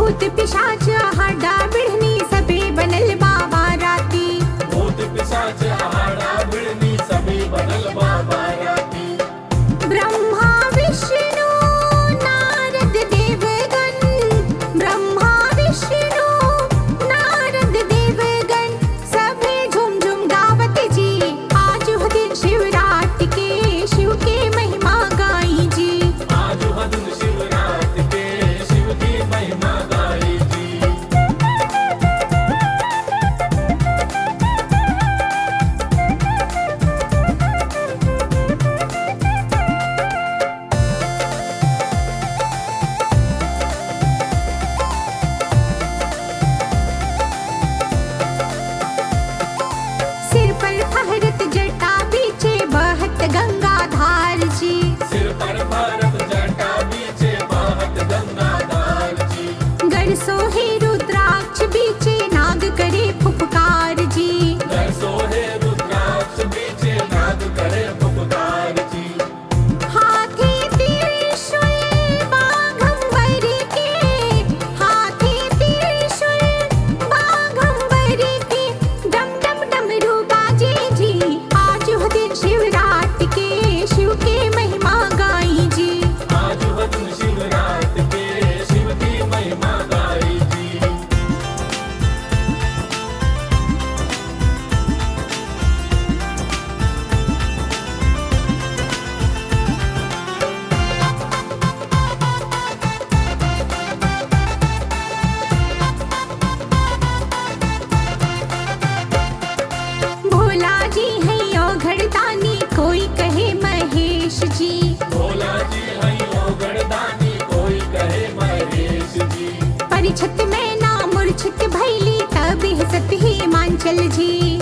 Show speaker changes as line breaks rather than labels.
भूत पिशाच हाडा बिढ़नी सबे बनल बाबा राती
भूत पिशाच आहाड़ा बिड़नी सभी बनल बाबा राती
ब्रह्मा विष्णु नारद देवगण ब्रह्मा विष्णु नारद देवगण सभे झुम झुम गावत जी आज हो दिन शिवरात के शिव के महिमा गाई जी
आज हदन शिवरात के शिव की महिमा गाई जी
सिर पर फहरत जटा बीचे बहत गंगा धार जी
सिर पर भारत जटा बीचे बाहत गंगाधार जी
गढ़ सोहे रुद्राक्ष बीचे नाग करे फुफकार जी
घर सोहे रुद्राक्ष बीचे नाद करे पुकार जी
हाथी त्रिशूल बाघंबर के हाथी त्रिशूल बाघंबर के डम डम डमरू बाजे जी आज हो दिन शिवरात के शिव के महिमा गाई जी
आज हदन शिवरात के शिव की महिमा गाई जी
भोला जी है यो घड़तानी कोई कहे महेश जी
भोला जी हयो गणदानी कोई कहे महेश जी
परिछत में ना मूर्छित भैली तब सत ही मांचल जी